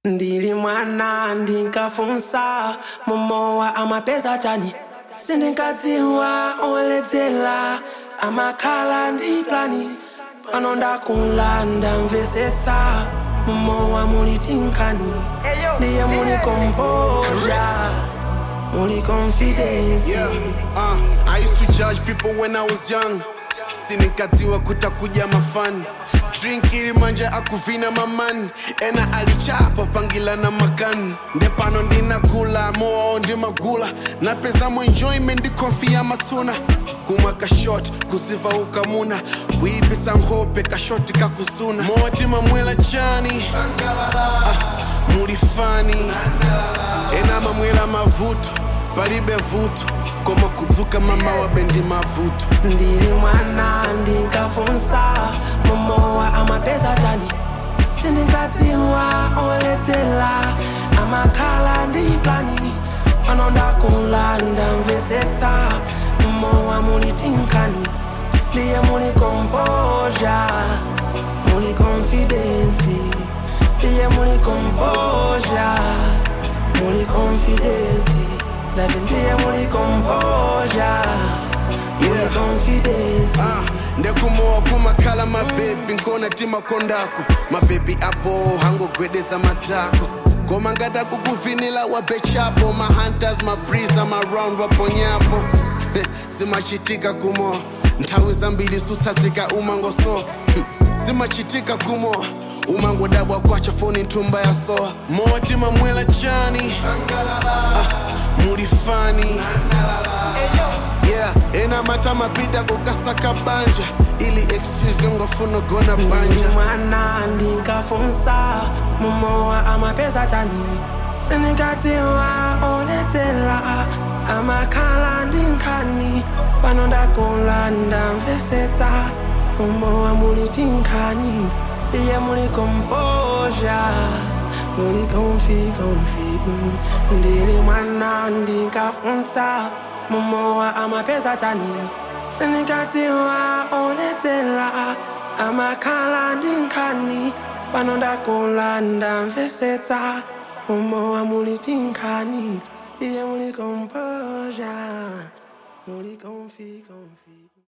ndili mwana ndinkafunsa momowa amapeza chani sindinkadziwa oledzera amakhala ndi plani pano ndakula ndamvesetsa momowa muli tinkani ndiye muli komposha muli confidence Yeah, uh, I used to judge people when I was young sinikadziwa kutakuja mafani drink ilimanja akuvina mamani ena alichapa pangila na makani ndepano ndinakula moao ndimagula napezamo enjoyment ndikonfiya matsuna kumwa kashot kuziva ukamuna kuipitsa nkhope kashoti kakuzuna moti mamwela chani ah, mulifani ena mamwela mavuto palibe vuto koma kudzuka mama wabendi mavuto ndili mwana ndinkafunsa momowa amapeza chani sindinkadziwa oledzera amakhala ndi plani pano ndakula ndamvesetsa momowa muli tinkani ndiye muli komposha muli confidence ndiye muli komposha muli confidence ndati ndiye muli komposha muli Yeah. confidence Ah, ndekumowa kumakhala mabebi nkona timakondako mabebi apo hangogwedeza matako koma ngada kukuvinila wabechapo mahunters mabrisa maround waponyapo zimachitika kumo nthawi zambiri sutsatsika umangoso zimachitika kumo umangodabwa kwacha foni nthumba ya soa moti mamwela chani ah, mulifani yeah ena mata mapita kukasaka banja ili excuse ngofuna gona banja mwana ndinkafunsa momowa amapeza chani sindinkadziwa oledzera amakhala ndi nkhani pano ndakula ndamvesetsa momowa muli tinkhani ndiye muli komposha muli konfi konfi ndili mwana ndinkafunsa momowa amapeza chani sindinkadziwa oledzera amakhala ndi nkhani pano ndakula ndamvesetsa momowa muli tinkhani ndiye muli komposha muli konfi konfi